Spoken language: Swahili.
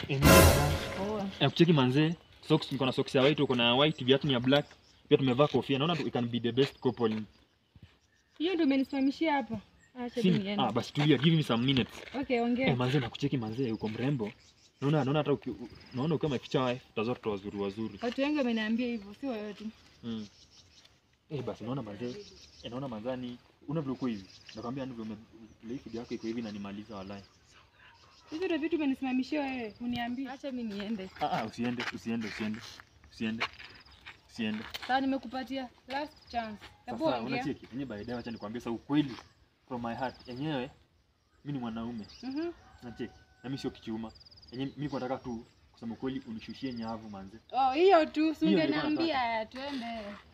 Eh, mimi na- Poa. Eh, kucheki manze. Socks niko na socks ya white, uko na white, viatu ni ya black. Pia tumevaa kofia. Naona we can be the best couple. Hiyo ndio umenisimamishia hapa. Acha tu Si, niende. ah, basi tulia, give me some minutes. Okay, Eh, ongea. manze nakucheki manze, uko mrembo. Naona naona hata uki, u- naona ukiwa my future wife, utazoa watoto wazuri wazuri. Watu wengi wameniambia hivyo, si wewe tu. Mm. Eh, basi naona manze, eh, naona manzani una vile uko hivi. Nakwambia ndivyo ume ile video yako iko hivi na nimaliza walai. Hizo ndio vitu umenisimamishia wewe, uniambie. Acha mimi niende. Ah ah, usiende, usiende, usiende. Usiende. Usiende. Sawa, nimekupatia last chance. Hebu Sasa ongea. unacheki, yenyewe baadaye acha nikwambie sasa ukweli from my heart. Yenyewe mimi ni mwanaume. Mhm. Unacheki? Na mimi sio kichuma. Yenyewe mimi kwa nataka tu kusema ukweli unishushie nyavu manze. Oh, hiyo tu, si Hiyo nilikuwa ungeniambia twende.